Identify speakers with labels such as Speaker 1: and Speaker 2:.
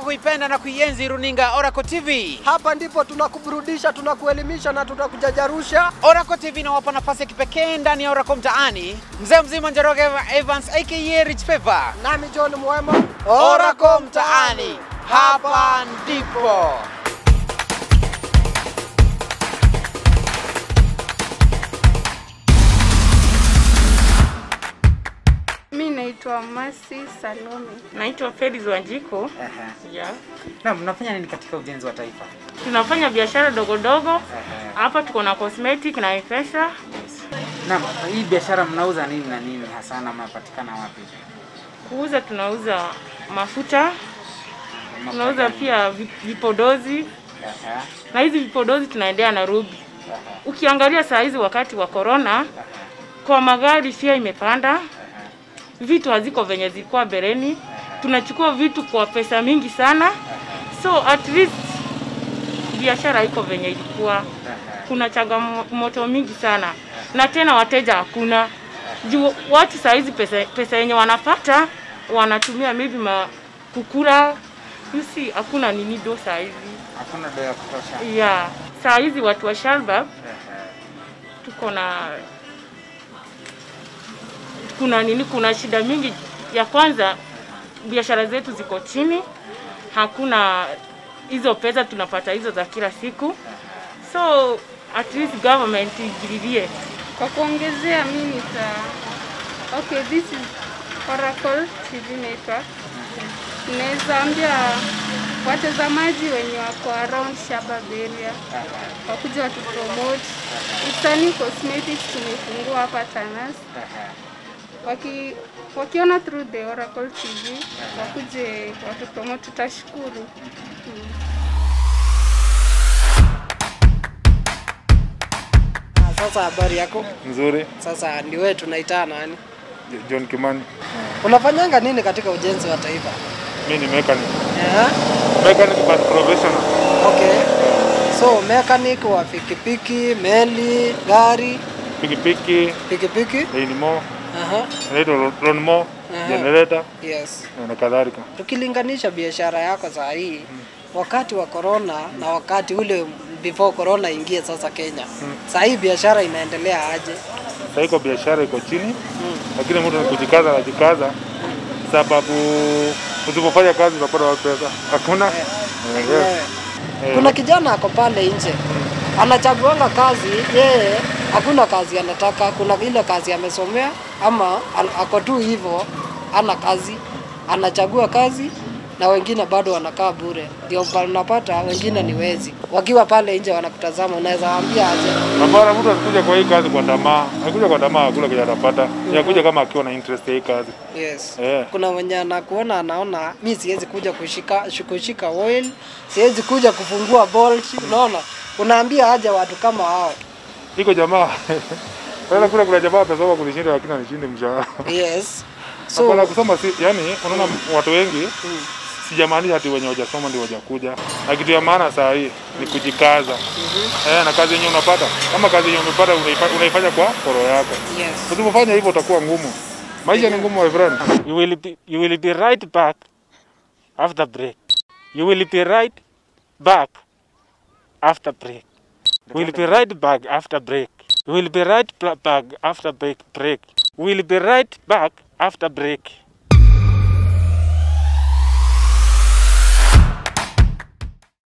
Speaker 1: kuipenda na kuienzi runinga Oracle TV.
Speaker 2: Hapa ndipo tunakuburudisha, tunakuelimisha na tunakujajarusha.
Speaker 1: Oracle TV inawapa nafasi ya kipekee ndani ya Oracle Mtaani. Mzee mzima Njoroge Evans aka Rich Pepper.
Speaker 2: Nami John Mwema,
Speaker 1: Oracle Mtaani, hapa ndipo.
Speaker 3: Mi naitwa Masi Salome.
Speaker 4: Naitwa Felix Wanjiko. Yeah.
Speaker 1: Na mnafanya nini katika ujenzi wa taifa?
Speaker 4: Tunafanya biashara dogo dogo. Hapa tuko na cosmetic na M-Pesa.
Speaker 1: Naam, hii biashara mnauza nini na nini hasa na mnapatikana wapi?
Speaker 4: Kuuza tunauza mafuta, tunauza pia vi- vipodozi
Speaker 1: Aha,
Speaker 4: na hizi vipodozi tunaendea Nairobi. Ukiangalia saa hizi wakati wa corona, kwa magari pia imepanda, vitu haziko venye zilikuwa bereni. Tunachukua vitu kwa pesa mingi sana, so at least biashara iko venye ilikuwa. Kuna changamoto mingi sana, na tena wateja hakuna juu watu saa hizi pesa, pesa yenye wanapata wanatumia maybe ma kukula you see, hakuna nini do saa hizi
Speaker 1: hakuna doa ya kutosha.
Speaker 4: ya saa hizi watu wa Shalbab tuko na kuna nini, kuna shida mingi. Ya kwanza biashara zetu ziko chini, hakuna hizo pesa tunapata hizo za kila siku, so at least government ingililie.
Speaker 3: Kwa kuongezea, mi nita okay, this is Oracle TV network. Naweza ambia watazamaji wenye wako around Shabab area wakuja watu promote Ipsani Cosmetics tumefungua hapa Tanas. Waki, wakiona through the Oracle TV wakuje watu promote, tutashukuru.
Speaker 2: Sasa habari yako?
Speaker 5: Nzuri.
Speaker 2: Sasa ni wewe tunaitana nani?
Speaker 5: John Kimani.
Speaker 2: Unafanyanga nini katika ujenzi wa taifa?
Speaker 5: Mi ni mechanic.
Speaker 2: Yeah.
Speaker 5: Mechanic but professional.
Speaker 2: Okay. So mechanic wa pikipiki, meli, gari,
Speaker 5: Pikipiki,
Speaker 2: pikipiki.
Speaker 5: Dynamo,
Speaker 2: Aha.
Speaker 5: inaitwa lawnmower,
Speaker 2: Aha.
Speaker 5: generator
Speaker 2: Yes.
Speaker 5: na kadhalika.
Speaker 2: Tukilinganisha biashara yako saa hii wakati wa corona na wakati ule before corona ingie sasa Kenya. Saa hii biashara inaendelea aje?
Speaker 5: Sasa iko biashara iko chini, lakini mtu ni kujikaza anajikaza, sababu usipofanya kazi utapata wapi pesa? Hakuna. Eh, yes. Eh,
Speaker 2: Kuna kijana ako pale nje anachaguanga kazi yeye, hakuna kazi anataka. Kuna ile kazi amesomea ama al- ako tu hivyo, ana kazi, anachagua kazi na wengine bado wanakaa bure. Ndio pa- unapata wengine ni wezi, wakiwa pale nje wanakutazama, unaweza waambia aje?
Speaker 5: Hapana, mtu asikuja kwa hii kazi kwa tamaa. Akikuja kwa tamaa hakuna kile atapata. Yakuja kama akiwa na interest ya hii kazi.
Speaker 2: Yes.
Speaker 5: Eh.
Speaker 2: Kuna mwenye anakuona anaona mi siwezi kuja kushika kushika oil, siwezi kuja kufungua bolt, unaona? Unaambia aje watu kama hao?
Speaker 5: Iko jamaa. Pale kule kuna jamaa pesa kunishinda lakini anishinde mshahara.
Speaker 2: Yes.
Speaker 5: So,
Speaker 2: So
Speaker 5: Hapana kusoma si, yani unaona watu wengi sijamaanisha ati wenye hawajasoma ndio wajakuja. Na kitu ya maana saa hii ni kujikaza. Eh, na kazi yenyewe unapata kama kazi yenyewe umepata unaifa- unaifanya kwa koro yako.
Speaker 2: yes.
Speaker 5: Usipofanya hivyo utakuwa ngumu. Maisha ni ngumu my friend.
Speaker 4: You will be, you will be right back after break. You will be right back after break. We will be right back after break. We will be right pla- back after break. break. We will be right back after break.